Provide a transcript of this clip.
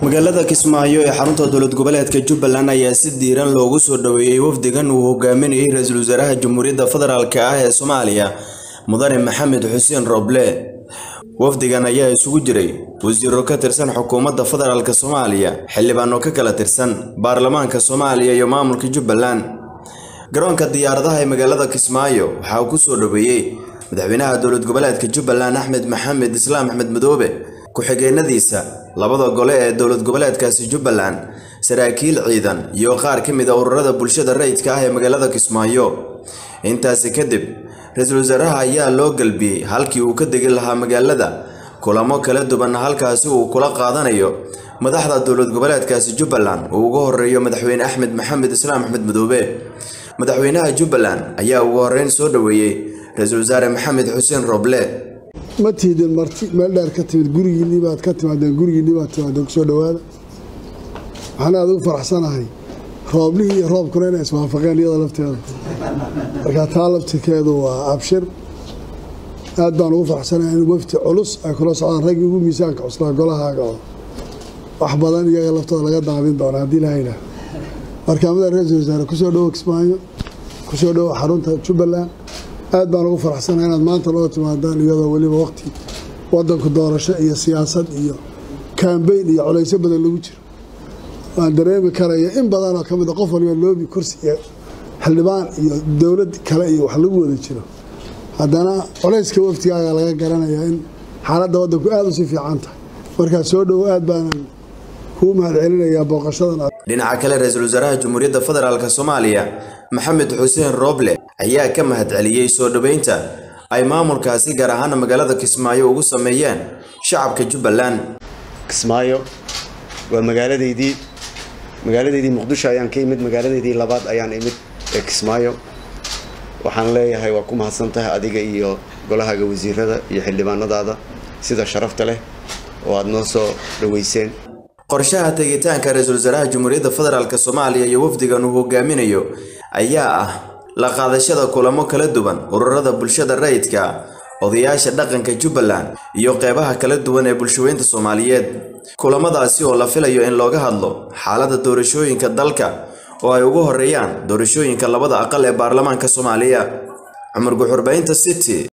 magaalada kismaayo ee xarunta dowlad goboleedka jubbaland ayaa si diiran loogu soo dhoweeyey wafdigan uu hogaaminayay ra-iisul wasaaraha jamhuuriyadda federaalk ah ee soomaaliya mudane maxamed xuseen roble wafdigan ayaa isugu jiray wasiiro ka tirsan xukuumadda federaalk soomaaliya xildhibaano ka kala tirsan baarlamaanka soomaaliya iyo maamulka jubbaland garoonka diyaaradaha ee magaalada kismaayo waxaa uu ku soo dhoweeyey madaxweynaha dowlad goboleedka jubbaland axmed maxamed islaam axmed madoobe ku-xigeenadiisa labada gole ee dowlad goboleedkaasi jubbaland saraakiil ciidan iyo qaar ka mid a ururada bulshada rayidka ah ee magaalada kismaayo intaasi kadib ra-iisul wasaaraha ayaa loo galbiyey halkii uu ka degi lahaa magaalada kulamo kala duwan halkaasi uu kula qaadanayo madaxda dowlad goboleedkaasi jubbaland uu uga horeeyo madaxweyne axmed maxamed islaam axmed madoobe madaxweynaha jubbaland ayaa ugu horeyn soo dhoweeyey ra-iisul wasaare maxamed xuseen roble ma tiidin marti meel dheer ka timid gurigiinnii baad ka timaadeen gurigiinnii baad timaadeen kusoo dhowaada waxaan aada ugu faraxsanahay rooblihii iyo roobkuna inay iswaafaqeen iyada lafteeda marka taa laftirkeedu waa abshir aad baan ugu faraxsanahay in wafti culus ay kula socdaan raggii ugu miisaanka cuslaa golahaaga oo wax badan iyaga laftooda laga daaqdin doona haddii la haydhaah marka madax ra-iisul wasaare kusoo dhowo kismaayo kusoo dhowo xarunta jubbaland aad baan ugu faraxsanahay inaad maanta loo timaadaan iyadoo weliba waqti wadanku doorasho iyo siyaasad iyo kambeyn iyo culaysyo badan lagu jiro waan dareemi karaya in badanoo ka mid a qof waliba loobi kursi iyo xildhibaan iyo dowlad kale iyo wax lagu wada jiro haddana culayska waftigaaga laga garanayaa in xaaladda wadanku aada u sii fiican tahay markaa soo dhowo aad baanan kuu mahad celinayaa booqashadan dhinaca kale ra-iisul wasaaraha jamhuuriyadda federaalk soomaaliya maxamed xuseen roble ayaa ka mahad celiyey soo dhoweynta ay maamulkaasi gaar ahaana magaalada kismaayo ugu sameeyeen shacabka jubbaland kismaayo waa magaaladeydii magaaladeydii muqdisho ayaan ka imid magaaladeydii labaad ayaan imid ee kismaayo waxaan leeyahay waa ku mahadsan tahay adiga iyo golahaaga wasiirada iyo xildhibaanadaada sida sharafta leh oo aada noo soo dhoweyseen qorshaha tegitaanka ra-iisul wasaaraha jamhuuriyadda federaalk soomaaliya iyo wafdigan uu hogaaminayo ayaa ah la qaadashada kulamo kala duwan ururada bulshada rayidka odayaasha dhaqanka jubbaland iyo qeybaha kala duwan ee bulshaweynta soomaaliyeed kulamadaasi oo la filayo in looga hadlo xaaladda doorashooyinka dalka oo ay ugu horeeyaan doorashooyinka labada aqal ee baarlamaanka soomaaliya cumar guxurbaynta city